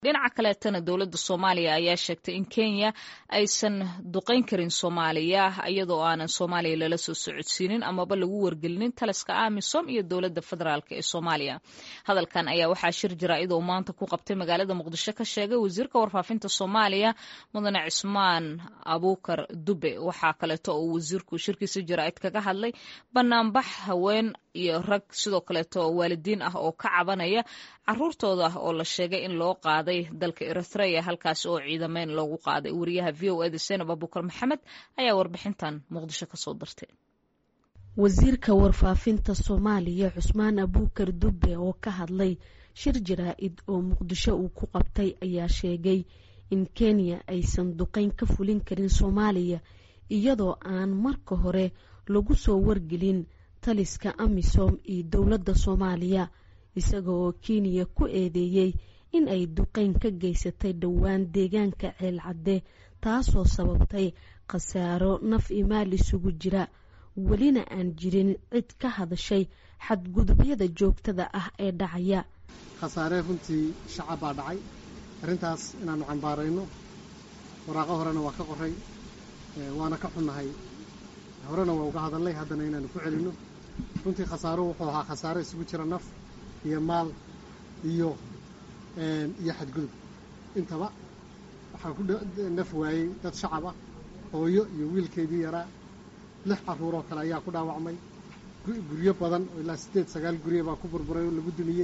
dhinaca kaleetana dowladda soomaaliya ayaa sheegtay in kenya aysan duqayn karin soomaaliya iyadoo aanan soomaaliya lala soo socodsiinin amaba lagu wargelinin taliska amisom iyo dowladda federaalk ee soomaaliya hadalkan ayaa waxaa shir jaraa'id oo maanta ku qabtay magaalada muqdisho ka sheegay wasiirka warfaafinta soomaaliya mudane cismaan abuukar dube waxaa kaleeto oo wasiirku shirkiisa jaraa'id kaga hadlay banaanbax haween iyo rag sidoo kaleeto waalidiin ah oo ka cabanaya caruurtooda oo la sheegay in loo qaaday dalka eritrea halkaas oo ciidameyn loogu qaaday wariyaha v o eda senab abukar maxamed ayaa warbixintan muqdisho kasoo dartay wasiirka warfaafinta soomaaliya cusmaan abuukar dube oo ka hadlay shir jaraa-id oo muqdisho uu ku qabtay ayaa sheegay in kenya aysan duqeyn ka fulin karin soomaaliya iyadoo aan marka hore lagu soo wargelin taliska amisom iyo dowladda soomaaliya isaga oo kenya ku eedeeyey in ay duqeyn ka geysatay dhowaan deegaanka ceelcadde taasoo sababtay khasaaro naf iyo maal isugu jira welina aan jirin cid ka hadashay xadgudubyada joogtada ah ee dhacaya khasaaree runtii shacab baa dhacay arrintaas inaannu cambaarayno waraaqo horena waa ka qoray waana ka xunnahay horena waa uga hadalnay haddana inaannu ku celinno runtii khasaaro wuxuu ahaa khasaaro isugu jira naf iyo maal iyo iyo xadgudub intaba waxaa ku naf waayey dad shacab ah hooyo iyo wiilkeedii yaraa lix carruur oo kale ayaa ku dhaawacmay guryo badan oo ilaa siddeed sagaal guryo baa ku burburay oo lagu dumiyey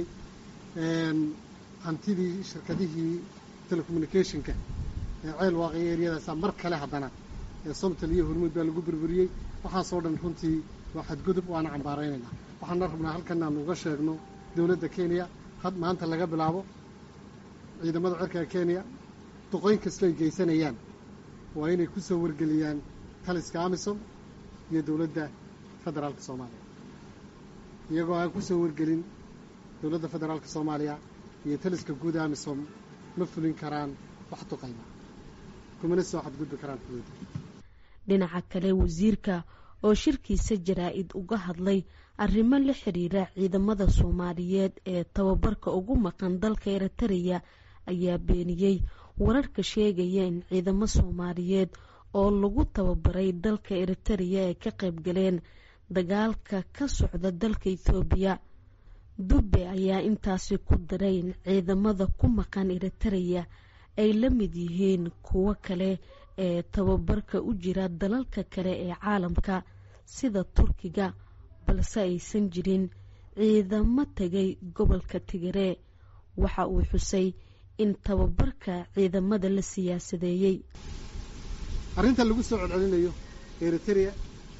hantidii shirkadihii telecommunicationka ee ceel waaqiyo eryadaasa mar kale haddana ee somtal iyo hormuud baa lagu burburiyey waxaasoo dhan runtii waa xadgudub waana cambaaraynaynaa waxaana rabnaa halkan aanu uga sheegno dowladda kenya had maanta laga bilaabo ciidamada cirka kenya duqoyn kastoo ay geysanayaan waa inay ku soo wargeliyaan taliska amisom iyo dowladda federaalka soomaaliya iyagoo aan ku soo wargelin dowladda federaalka soomaaliya iyo taliska guud amisom ma fulin karaan wax duqayma kumana soo xadgudbi karaan xuduudda dhinaca kale wasiirka oo shirkiisa jaraa-id uga hadlay arrimo la xiriira ciidamada soomaaliyeed ee tababarka ugu maqan dalka eritreya ayaa beeniyey wararka sheegaya in ciidamo soomaaliyeed oo lagu tababaray dalka eritreya ay ka qayb galeen dagaalka ka socda dalka ethoobiya dube ayaa intaasi ku daray in ciidamada ku maqan eritreya ay la mid yihiin kuwo kale ee tababarka u jira dalalka kale ee caalamka sida turkiga balse aysan jirin ciidamo tegay gobolka tigiree waxa uu xusay in tababarka ciidamada la siyaasadeeyey arrinta lagu soo celcelinayo eritrea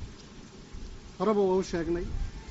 horeba waa u sheegnay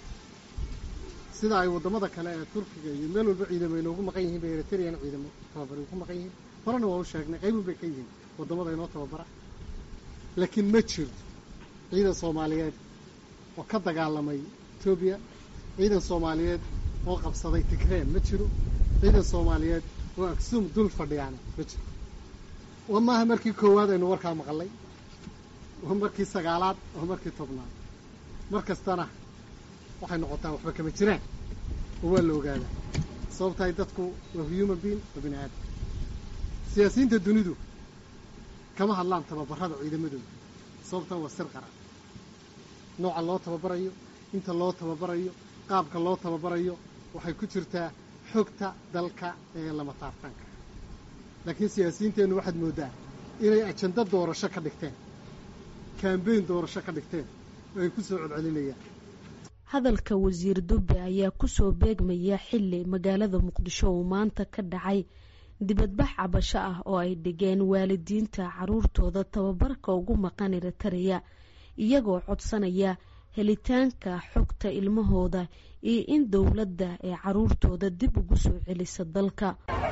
sida ay waddamada kale ee turkiga iyo meel walba ciidamo inoogu maqan yihiin bay eritreana ciidamo tababari ku maqan yihiin horena waa u sheegnay qaybun bay ka yihiin waddamada inoo tababara laakiin ma jirto ciidan soomaaliyeed oo ka dagaalamay etoobiya ciidan soomaaliyeed oo qabsaday tigree ma jiro ciidan soomaaliyeed oo agsum dul fadhiyaana ma jiro wa maaha markii koowaad aynu warkaa maqalay waa markii sagaalaad waa markii tobnaad mar kastana waxay noqotaa waxba kama jiraan oo waa la ogaadaa sababtahay dadku waa human being waa bini aadam siyaasiyiinta dunidu kama hadlaan tababarada ciidamadooda sababtan waa sir qaran nooca loo tababarayo inta loo tababarayo qaabka loo tababarayo waxay ku jirtaa xogta dalka ee lama taartaanka laakiin siyaasiyiinteennu waxaad mooddaa inay ajando doorasho ka dhigteen kambeyn doorasho ka dhigteen oo ay ku soo celcelinayaan hadalka wasiir dube ayaa kusoo beegmaya xili magaalada muqdisho uu maanta ka dhacay dibadbax cabasho ah oo ay dhigeen waalidiinta caruurtooda tababarka ugu maqan eritreya iyagoo codsanaya helitaanka xogta ilmahooda iyo in dowladda ee caruurtooda dib ugu soo celisa dalka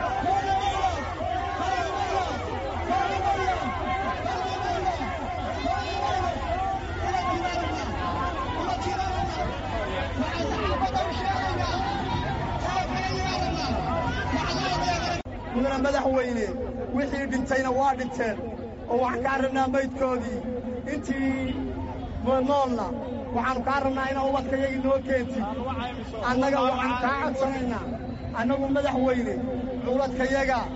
mudana madaxweyne wixii dhintayna waa dhinteen oo waxaan kaa rabnaa maydkoodii intii noolna waxaannu kaa rabnaa inaa ubadkayagii noo keentid annaga waxaannu kaa codsanaynaa annagu madaxweyne ubadkayaga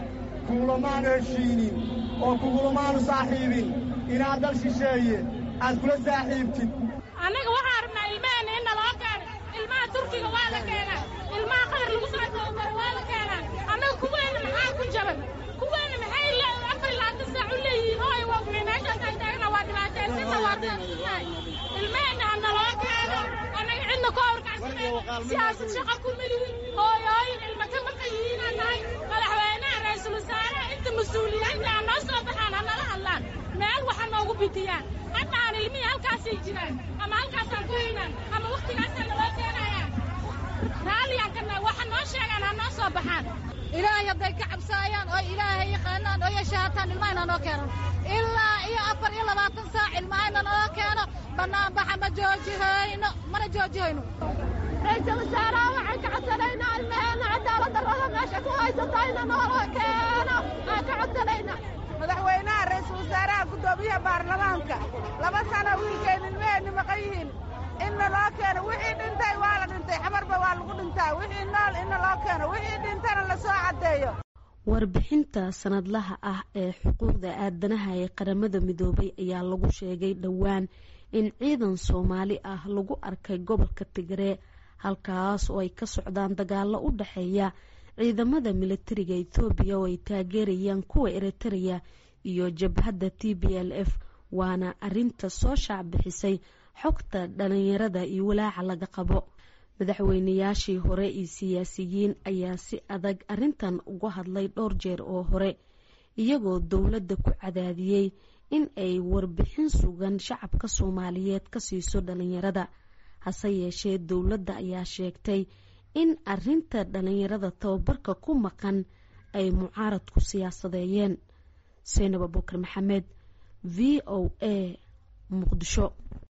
kugulamaanu heshiinin oo kugulamaanu saaxiibin inaad dal shisheeye aad kula saaxiibtid annaga waxaan rabnaa ilmaheenna in naloo keena ilmaha turkiga waa la keenaa ilmaha qatar lagu soo tababaro waa la keenaa annaga kuweenna maxaa ku jaban kuweenna maxay afar labaatan saac u leeyihiin oo ay waagmay meeshaas ay taagna waa dhibaataysanna waa taagsannahay ilmaheenna ha naloo keeno annaga cidna ka horkacsaneen siyaasad shaqa ku melihin hooyooyin ilma ka maqan yihiinaan nahay madaxweynaha ra-iisul wasaaraha inta mas-uuliyiinta ha noo soo baxaan ha nala hadlaan meel waxa noogu bidiyaan hadda aan ilmihii halkaasay jiraan ama halkaasaan ku haynaan ama wakhtigaasaan naloo keenayaan raalliyaan kana waxa noo sheegaan ha noo soo baxaan ilaahay hadday ka cabsaayaan oo ilaahay yaqaanaan oo yashaataan ilmahayna noo keenan ilaa iyo afar iyo labaatan saac ilmahayna noo keeno bannaanbaxa ma joojihayno mana joojihayno ra-iisul wasaaraha waxaan ka codsanaynaa ilmaheenna cadaalad darrada meesha ku haysatayna noola keeno aan ka codsanaynaa madaxweynaha ra-iisul wasaaraha guddoomiyaha baarlamaanka laba sano wiilkeen ilmaheenni maqan yihiin inna loo keeno wixii dhintay waa la dhintay xamarba waa lagu dhintaa wixii nool inna loo keeno wixii dhintana la soo caddeeyo warbixinta sanadlaha ah ee xuquuqda aadanaha ee qaramada midoobay ayaa lagu sheegay dhowaan in ciidan soomaali ah lagu arkay gobolka tigre halkaas oo ay ka socdaan dagaalo u dhexeeya ciidamada militariga ethoobiya oo ay taageerayaan kuwa eritereya iyo jabhadda t b l f waana arinta soo shaacbixisay xogta dhalinyarada iyo walaaca laga qabo madaxweynayaashii hore iyo siyaasiyiin ayaa si adag arintan uga hadlay dhowr jeer oo hore iyagoo dowladda ku cadaadiyey in ay warbixin sugan shacabka soomaaliyeed ka siiso dhalinyarada hase yeeshee dowladda ayaa sheegtay in arinta dhalinyarada tababarka ku maqan ay mucaaradku siyaasadeeyeen seynab abukar maxamed v o a muqdisho